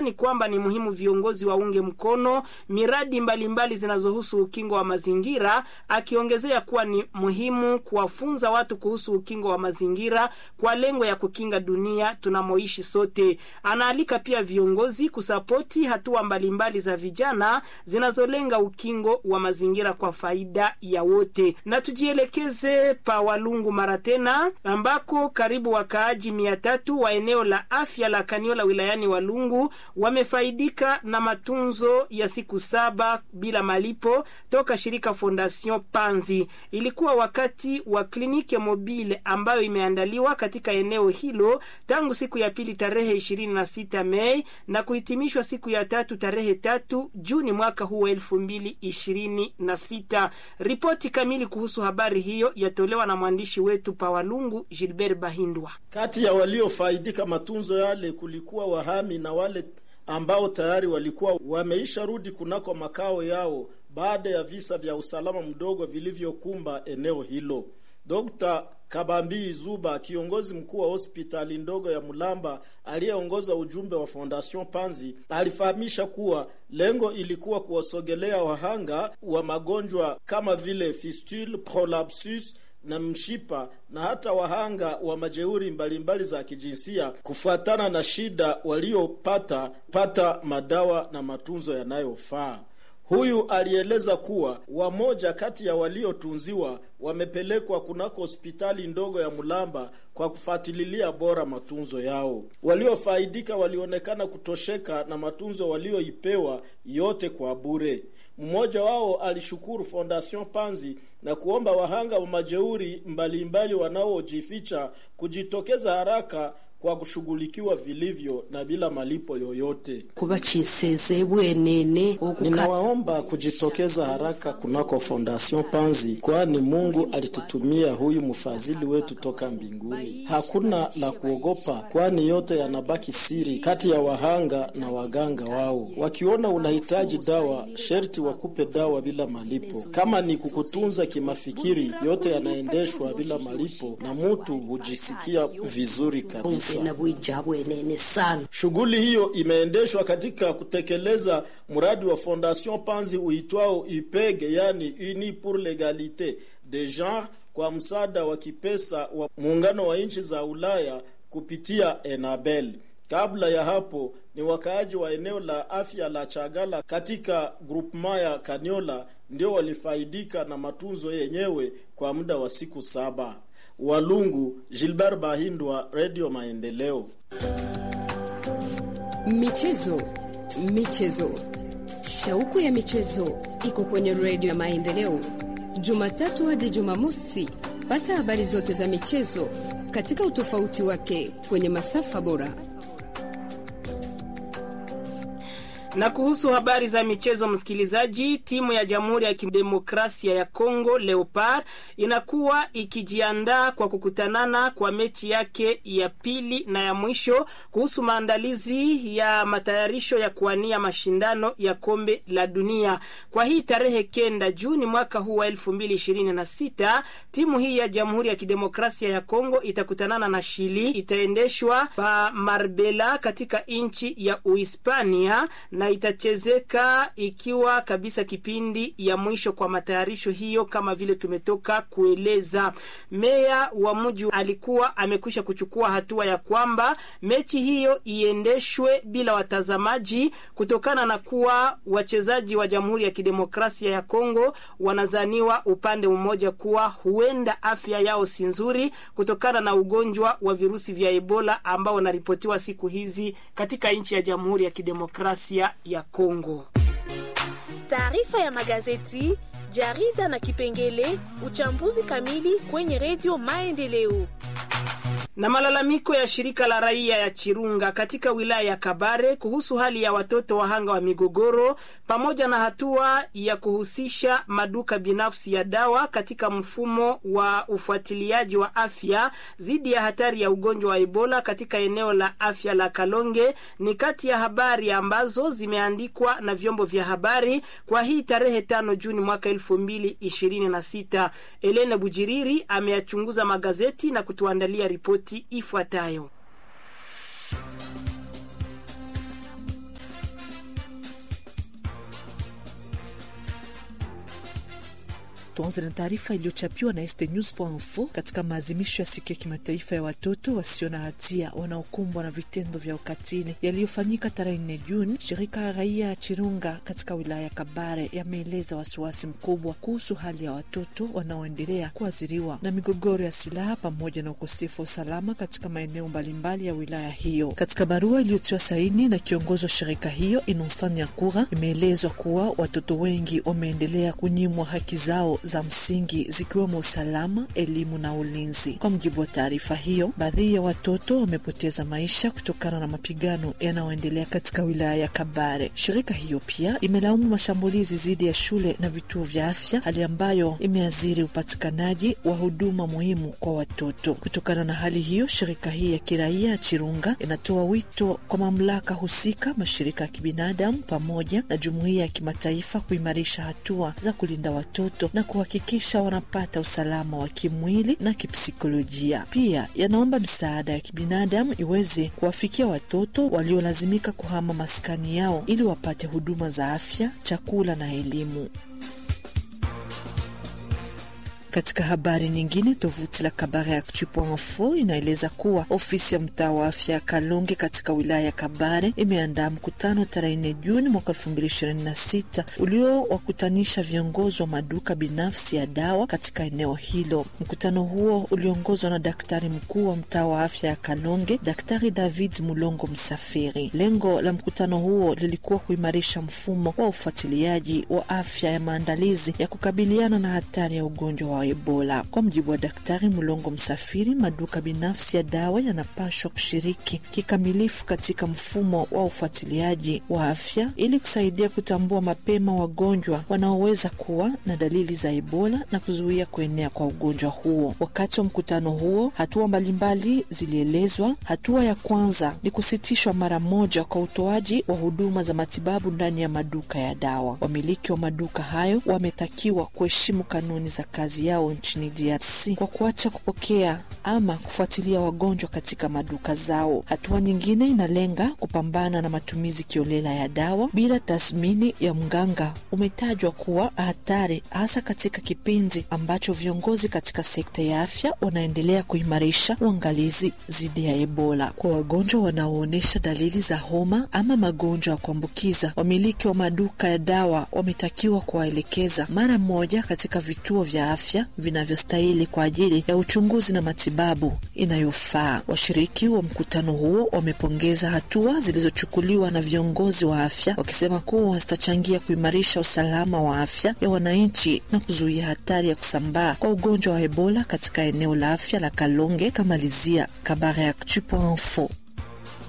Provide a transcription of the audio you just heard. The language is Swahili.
anadhani kwamba ni muhimu viongozi waunge mkono miradi mbalimbali zinazohusu ukingo wa mazingira, akiongezea kuwa ni muhimu kuwafunza watu kuhusu ukingo wa mazingira kwa lengo ya kukinga dunia tunamoishi sote. Anaalika pia viongozi kusapoti hatua mbalimbali za vijana zinazolenga ukingo wa mazingira kwa faida ya wote. Na tujielekeze pa Walungu mara tena, ambako karibu wakaaji mia tatu wa eneo la afya la Kaniola wilayani Walungu wamefaidika na matunzo ya siku saba bila malipo toka shirika Fondation Panzi. Ilikuwa wakati wa kliniki mobile ambayo imeandaliwa katika eneo hilo tangu siku ya pili tarehe 26 Mei na kuhitimishwa siku ya tatu tarehe tatu Juni mwaka huu wa elfu mbili ishirini na sita. Ripoti kamili kuhusu habari hiyo yatolewa na mwandishi wetu Pawalungu Gilbert Bahindwa. Kati ya waliofaidika matunzo yale kulikuwa wahami na wale ambao tayari walikuwa wameisha rudi kunako makao yao baada ya visa vya usalama mdogo vilivyokumba eneo hilo. Dr. Kabambi Zuba, kiongozi mkuu wa hospitali ndogo ya Mulamba aliyeongoza ujumbe wa Fondation Panzi, alifahamisha kuwa lengo ilikuwa kuwasogelea wahanga wa magonjwa kama vile fistule, prolapsus na mshipa na hata wahanga wa majeuri mbalimbali za kijinsia kufuatana na shida waliopata pata madawa na matunzo yanayofaa. Huyu alieleza kuwa wamoja kati ya waliotunziwa wamepelekwa kunako hospitali ndogo ya Mulamba kwa kufuatilia bora matunzo yao. Waliofaidika walionekana kutosheka na matunzo walioipewa yote kwa bure. Mmoja wao alishukuru Fondation Panzi na kuomba wahanga wa majeuri mbalimbali wanaojificha kujitokeza haraka kwa kushughulikiwa vilivyo na bila malipo yoyote. kubachiseze bwenene Ninawaomba kujitokeza haraka kunako Fondation Panzi, kwani Mungu alitutumia huyu mfadhili wetu toka mbinguni. Hakuna la kuogopa, kwani yote yanabaki siri kati ya wahanga na waganga wao. Wakiona unahitaji dawa, sherti wakupe dawa bila malipo. Kama ni kukutunza kimafikiri, yote yanaendeshwa bila malipo na mutu hujisikia vizuri kabisa. na bwija bwenene sana Shughuli hiyo imeendeshwa katika kutekeleza mradi wa Fondation Panzi uitwao IPEG, yani Uni pour l'Egalite de Genre, kwa msaada wa kipesa wa muungano wa nchi za Ulaya kupitia Enabel. Kabla ya hapo ni wakaaji wa eneo la afya la Chagala katika grupema ya Kaniola ndio walifaidika na matunzo yenyewe kwa muda wa siku saba. Walungu, Gilbert Bahindwa, Radio Maendeleo. Michezo, michezo, shauku ya michezo iko kwenye redio ya Maendeleo, Jumatatu hadi Jumamosi. Pata habari zote za michezo katika utofauti wake kwenye masafa bora. Na kuhusu habari za michezo, msikilizaji, timu ya Jamhuri ya Kidemokrasia ya Kongo Leopard inakuwa ikijiandaa kwa kukutanana kwa mechi yake ya pili na ya mwisho kuhusu maandalizi ya matayarisho ya kuwania mashindano ya kombe la dunia. Kwa hii tarehe kenda Juni mwaka huu wa elfu mbili ishirini na sita timu hii ya Jamhuri ya Kidemokrasia ya Kongo itakutanana na Shili. Itaendeshwa pa Marbella katika nchi ya Uhispania na itachezeka ikiwa kabisa kipindi ya mwisho kwa matayarisho hiyo, kama vile tumetoka kueleza. Meya wa mji alikuwa amekwisha kuchukua hatua ya kwamba mechi hiyo iendeshwe bila watazamaji kutokana na kuwa wachezaji wa Jamhuri ya Kidemokrasia ya Kongo wanazaniwa upande mmoja kuwa huenda afya yao si nzuri kutokana na ugonjwa wa virusi vya Ebola ambao wanaripotiwa siku hizi katika nchi ya Jamhuri ya Kidemokrasia ya Kongo. Taarifa ya magazeti, jarida na kipengele uchambuzi kamili kwenye redio Maendeleo. na malalamiko ya shirika la raia ya Chirunga katika wilaya ya Kabare kuhusu hali ya watoto wahanga wa migogoro pamoja na hatua ya kuhusisha maduka binafsi ya dawa katika mfumo wa ufuatiliaji wa afya dhidi ya hatari ya ugonjwa wa Ebola katika eneo la afya la Kalonge ni kati ya habari ambazo zimeandikwa na vyombo vya habari kwa hii tarehe tano Juni mwaka elfu mbili ishirini na sita. Elena Bujiriri ameyachunguza magazeti na kutuandalia ripoti ifuatayo. Tuanze na taarifa iliyochapiwa na estnews.info katika maadhimisho ya siku ya kimataifa ya watoto wasio na hatia wanaokumbwa na vitendo vya ukatili yaliyofanyika tarehe 4 Juni. Shirika ya raia ya Chirunga katika wilaya ya Kabare yameeleza wasiwasi mkubwa kuhusu hali ya watoto wanaoendelea kuathiriwa na migogoro ya silaha pamoja na ukosefu wa usalama katika maeneo mbalimbali ya wilaya hiyo. Katika barua iliyotiwa saini na kiongozi wa shirika hiyo Innocent Nyakura, imeelezwa kuwa watoto wengi wameendelea kunyimwa haki zao za msingi zikiwemo usalama, elimu na ulinzi. Kwa mujibu wa taarifa hiyo, baadhi ya watoto wamepoteza maisha kutokana na mapigano yanayoendelea katika wilaya ya Kabare. Shirika hiyo pia imelaumu mashambulizi dhidi ya shule na vituo vya afya, hali ambayo imeathiri upatikanaji wa huduma muhimu kwa watoto. Kutokana na hali hiyo, shirika hii ya kiraia ya Chirunga inatoa wito kwa mamlaka husika, mashirika ya kibinadamu pamoja na jumuiya ya kimataifa kuimarisha hatua za kulinda watoto na kuhakikisha wanapata usalama wa kimwili na kipsikolojia. Pia yanaomba misaada ya kibinadamu iweze kuwafikia watoto waliolazimika kuhama maskani yao ili wapate huduma za afya, chakula na elimu. Katika habari nyingine, tovuti la Kabare Actu.info inaeleza kuwa ofisi ya mtaa wa afya ya Kalonge katika wilaya ya Kabare imeandaa mkutano tarehe 4 Juni mwaka 2026 uliowakutanisha viongozi wa maduka binafsi ya dawa katika eneo hilo. Mkutano huo uliongozwa na daktari mkuu wa mtaa wa afya ya Kalonge, Daktari David Mulongo Msafiri. Lengo la mkutano huo lilikuwa kuimarisha mfumo wa ufuatiliaji wa afya ya maandalizi ya kukabiliana na hatari ya ugonjwa wa Ebola. Kwa mujibu wa Daktari Mulongo Msafiri, maduka binafsi ya dawa yanapashwa kushiriki kikamilifu katika mfumo wa ufuatiliaji wa afya ili kusaidia kutambua mapema wagonjwa wanaoweza kuwa na dalili za Ebola na kuzuia kuenea kwa ugonjwa huo. Wakati wa mkutano huo, hatua mbalimbali zilielezwa. Hatua ya kwanza ni kusitishwa mara moja kwa utoaji wa huduma za matibabu ndani ya maduka ya dawa. Wamiliki wa maduka hayo wametakiwa kuheshimu kanuni za kazi yao nchini DRC kwa kuacha kupokea ama kufuatilia wagonjwa katika maduka zao. Hatua nyingine inalenga kupambana na matumizi kiolela ya dawa bila tathmini ya mganga. Umetajwa kuwa hatari hasa katika kipindi ambacho viongozi katika sekta ya afya wanaendelea kuimarisha uangalizi dhidi ya Ebola. Kwa wagonjwa wanaoonyesha dalili za homa ama magonjwa ya kuambukiza, wamiliki wa maduka ya dawa wametakiwa kuwaelekeza mara moja katika vituo vya afya vinavyostahili kwa ajili ya uchunguzi na matibabu inayofaa. Washiriki wa mkutano huo wamepongeza hatua zilizochukuliwa na viongozi wa afya, wakisema kuwa zitachangia kuimarisha usalama wa afya ya wananchi na kuzuia hatari ya kusambaa kwa ugonjwa wa Ebola katika eneo la afya la Kalonge. Kamalizia Kabare Actu.info.